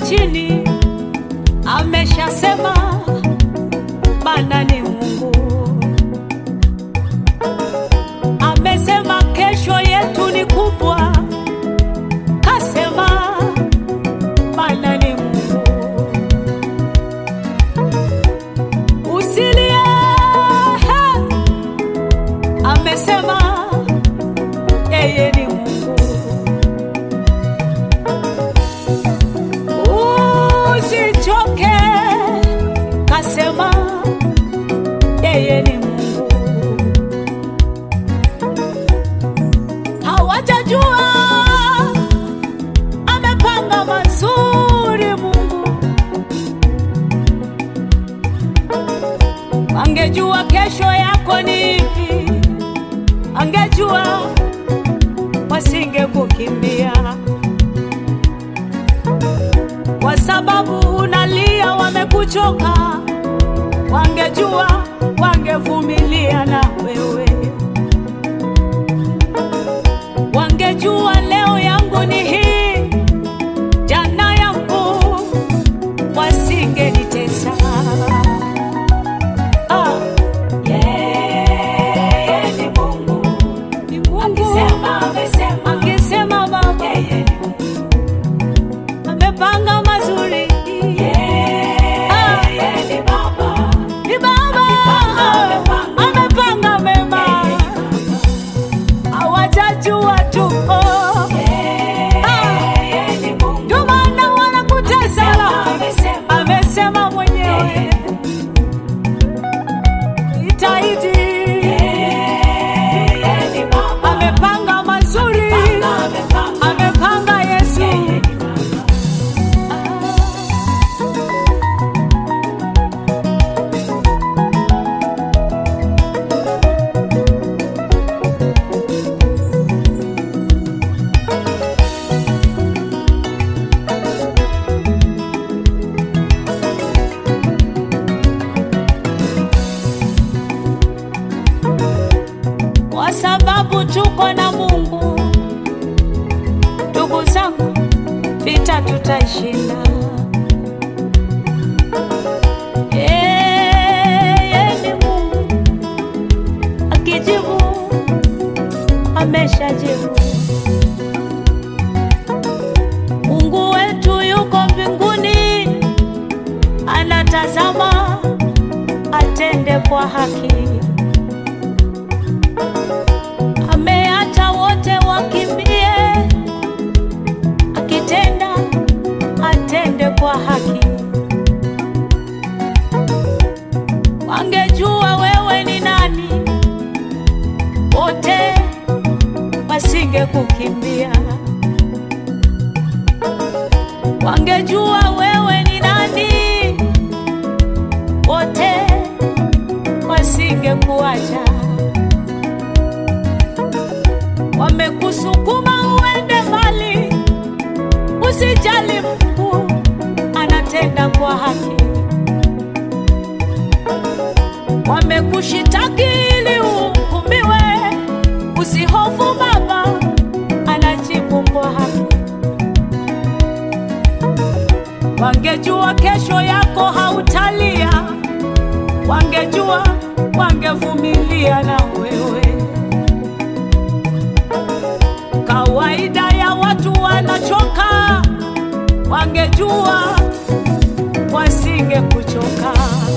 chini, ameshasema Bwana ni Mungu, amesema kesho yetu ni kubwa, kasema Bwana ni Mungu. Usilie, he, amesema yeye ni Mungu. Usichoke, kasema yeye ni Mungu. Hawajajua amepanga mazuri Mungu, angejua kesho yako ni ipi, angejua wasingekukimbia kwa sababu unalia, wamekuchoka. Wangejua wangevumilia na wewe, wangejua leo yangu ni hii, jana yangu, wasingenitesa. Ah, yeye ni Mungu, ni Mungu. Akisema, amesema, akisema Baba, yeye ni amepanga mazuri. Ah, ni Baba amepanga mema, hawajajua tu. Oh, ah, ndio maana wanakutesa. Amesema mwenyewe itaidi, amepanga mazuri, amepanga Yesu. kwa sababu tuko na Mungu. Ndugu zangu, vita tutaishinda. Yeye ni Mungu, akijibu ameshajibu. Mungu wetu yuko mbinguni, anatazama atende kwa haki. ameacha wote wakimbie, akitenda atende kwa haki. Wangejua wewe ni nani, wote wasingekukimbia. Wangejua wewe ni nani, wote wasingekuacha wamekusukuma uende mbali, usijali, Mungu anatenda kwa haki. Wamekushitaki ili uhukumiwe, usihofu, Baba anajibu kwa haki. Wangejua kesho yako hautalia, wangejua wangevumilia na wewe kawaida ya watu wanachoka, wangejua wasingekuchoka.